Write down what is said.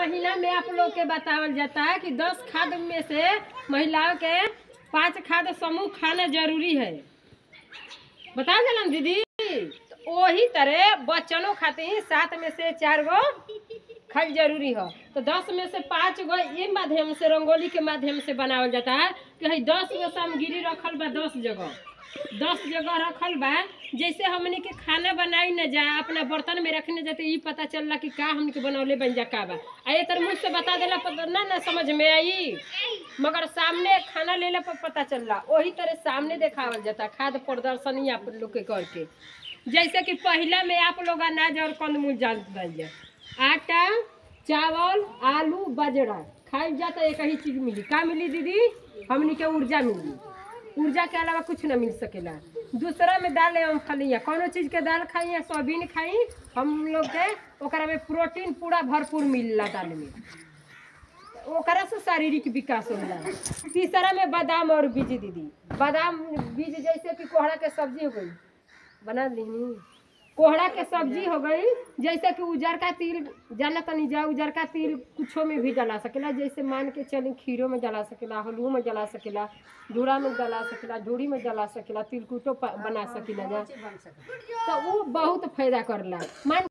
महीना में आप लोग के बतावल जाता है कि दस खाद में से महिलाओं के पांच खाद समूह खाना जरूरी है बता दिलन दीदी तो वही तरह बच्चनों खातिर सात में से चार गो खाल जरूरी है तो दस में से पाँच गो ये माध्यम से रंगोली के माध्यम से बनावल जाता है कि हई दस गो सामग्री रखल बा दस जगह दस जगह रखल बा जैसे हमने के खाना बनाई न जा अपना बर्तन में रखने जाते ये पता चलला कि का हमने के बनौले बन जा का बा आ ये तर मुझसे बता देला पता ना ना समझ में आई मगर सामने खाना लेला पर पता चलला वही तरह सामने देखावल जाता खाद प्रदर्शनी आप लोग के करके जैसे कि पहला में आप लोग अनाज और कंदमूल जानत बन जा आटा चावल आलू बाजरा खाई जाता एक ही चीज मिली का मिली दीदी हमनी के ऊर्जा मिली ऊर्जा के अलावा कुछ न मिल सकेला दूसरा में दाल हम खलिया कौनो चीज के दाल खाई या सोयाबीन खाई हम लोग के ओकरा में प्रोटीन पूरा भरपूर मिलला दाल में ओकरा से शारीरिक विकास होला तीसरा में बादाम और बीज दीदी बादाम बीज जैसे कि कोहड़ा के सब्जी हो गई बना लीनी कोहड़ा के सब्जी हो गई जैसे कि उजरका तिल जाना तनी जा उजरका तिल कुछो में भी जला सकेला जैसे मान के चली खीरो में जला सकेला हलुओ में जला सकेला धूरा में जला सकेला झूड़ी में जला सकेला तिलकुटो प- बना सकेला जा तो वो बहुत फायदा करला मान